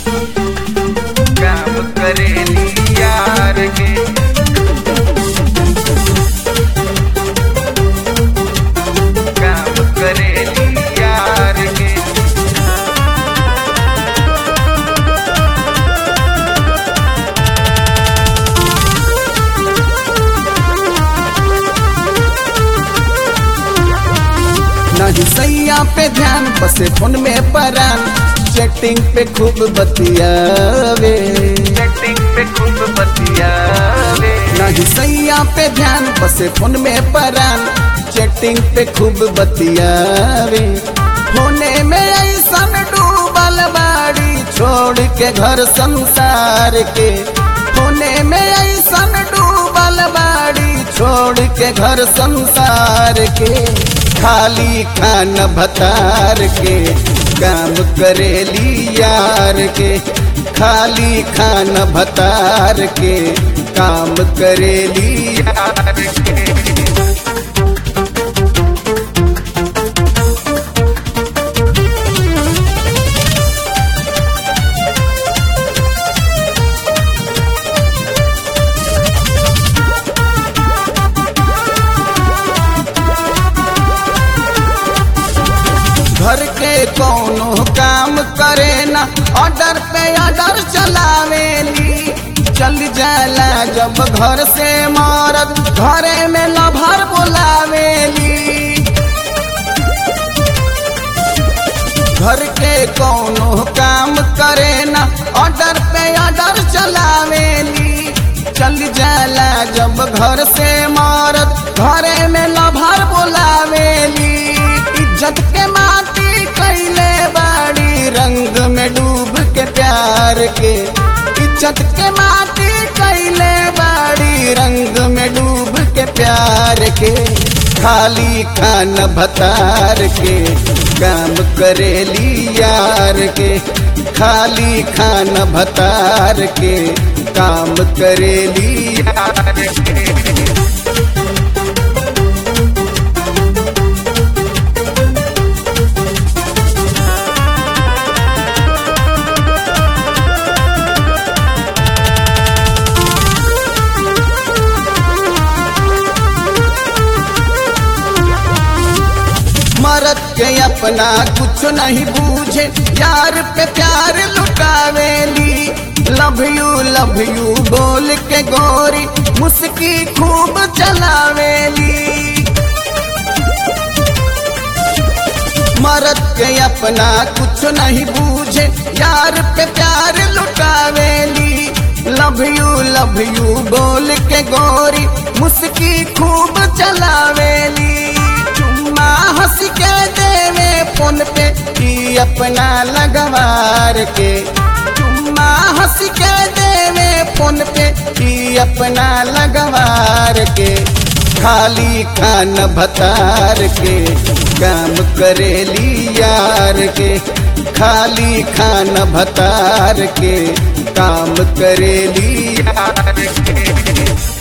काम करेली यार के काम करेली यार के नहीं सैया पे ध्यान बसे फोन में परान चैटिंग पे खूब बतियावे सेटिंग पे खूब बतियावे नहीं सैया पे ध्यान बसे फोन में परान चैटिंग पे खूब बतियावे होने में ऐसन डूबल बाड़ी छोड़ के घर संसार के होने में ऐसन डूबल बाड़ी छोड़ के घर संसार के खाली खान भतार के काम करेली यार के खाली खान भतार के काम करेली यार के घर के कोनो काम करे ना ऑर्डर पे ऑर्डर चलावेली चल जाला जब घर से मारत घरे में लभर बोलावेली घर के कोनो काम करे ना ऑर्डर पे ऑर्डर चलावेली चल जाला जब घर से मारत घरे में लभर बोलावेली इज्जत के माटी कैले बाड़ी रंग में डूब के प्यार के इज्जत के माटी कैले बाड़ी रंग में डूब के प्यार के खाली खान भतार के काम करेली यार के खाली खान भतार के काम करेली यार के मरद के अपना कुछ नहीं बूझे यार पे प्यार लुटावेली लव यू लव यू बोल के गोरी मुस्की खूब चलावेली मरद के अपना कुछ नहीं बूझे यार पे प्यार लुटावेली लव यू लव यू बोल के गोरी मुस्की खूब चलावेली चुम्मा हंस के देवे फोन पे ई अपना लगवार के चुम्मा हंस के देवे फोन पे ई अपना लगवार के खाली खान भतार के काम करेली यार के खाली खान भतार के काम करेली यार के